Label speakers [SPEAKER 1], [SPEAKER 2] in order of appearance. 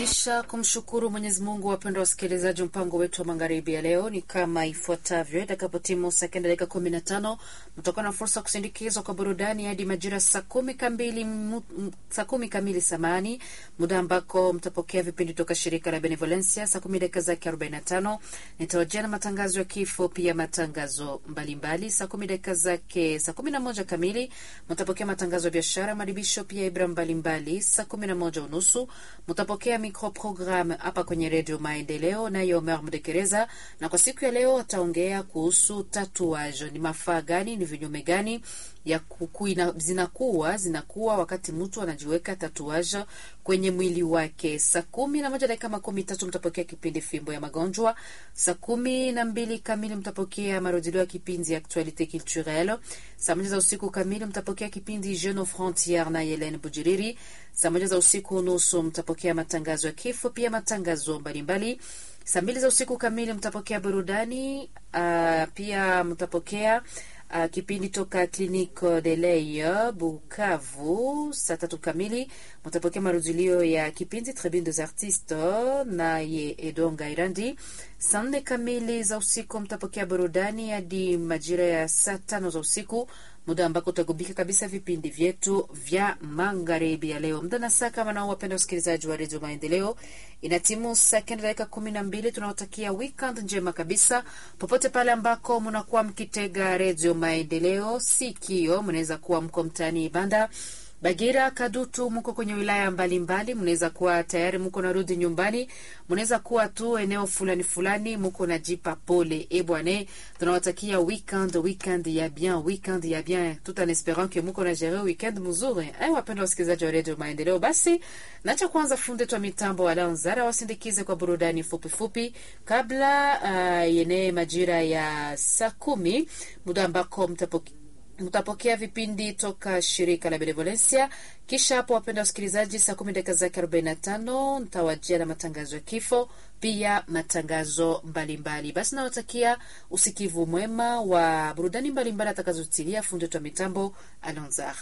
[SPEAKER 1] Kisha kumshukuru Mwenyezi Mungu, wapendwa wasikilizaji, mpango wetu wa magharibi ya leo ni kama ifuatavyo. Itakapotimu saa kenda dakika kumi na tano mtakuwa na fursa kusindikizwa kwa burudani hadi majira saa kumi kamili saa kumi kamili samani, muda ambako mtapokea vipindi toka shirika la Benevolencia. Saa kumi dakika zake arobaini na tano nitawajia na matangazo ya kifo, pia matangazo mbalimbali. Saa kumi dakika zake saa kumi na moja kamili mtapokea matangazo ya biashara, madibisho, pia ibra mbalimbali. Saa kumi na moja unusu mtapokea microprogram hapa kwenye redio Maendeleo nayo Omer Mdekereza, na kwa siku ya leo ataongea kuhusu tatuage. Ni mafaa gani? Ni vinyume gani ya kukuina, zinakuwa zinakuwa wakati mtu anajiweka tatuage kwenye mwili wake. Saa kumi na moja dakika makumi tatu mtapokea kipindi fimbo ya magonjwa. Saa kumi na mbili kamili mtapokea marudilio ya kipindi ya actualite culturelle. Saa moja za usiku kamili mtapokea kipindi Jeune aux Frontieres na Helene Bujiriri. Saa moja za usiku nusu mtapokea matangazo ya kifo, pia matangazo mbalimbali. Saa mbili za usiku kamili mtapokea burudani, uh, pia mtapokea Uh, kipindi toka Clinique de l'Oeil Bukavu. Saa tatu kamili mtapokea marudilio ya kipindi Tribune des Artistes naye Edonga Irandi. Saa nne kamili za usiku mtapokea burudani hadi majira ya saa tano za usiku, muda ambako utagubika kabisa vipindi vyetu vya magharibi ya leo. Muda na saa kama nao, wapenda wasikilizaji wa redio Maendeleo, inatimu saa kenda dakika kumi na mbili. Tunawatakia weekend njema kabisa popote pale ambako mnakuwa mkitega redio Maendeleo sikio. Mnaweza kuwa mko mtaani Ibanda Bagira, Kadutu, mko kwenye wilaya mbalimbali, mnaweza kuwa tayari mko narudi nyumbani, mnaweza kuwa tu eneo fulani fulani mko najipa pole. E bwane, tunawatakia weekend weekend ya bien, weekend ya bien, tout en espérant que mko na jere weekend mzuri. Eh, wapenda wasikilizaji wa Radio Maendeleo, basi nacha kwanza funde twa mitambo Alanzara wasindikize kwa burudani fupi fupi kabla uh, yene majira ya saa kumi muda ambako mtapokea mtapokea vipindi toka shirika la Benevolencia. Kisha hapo, wapenda wasikilizaji, saa kumi dakika zake arobaini na tano ntawajia na matangazo ya kifo, pia matangazo mbalimbali. Basi nawatakia usikivu mwema wa burudani mbalimbali atakazotilia fundi wa mitambo Alonzar.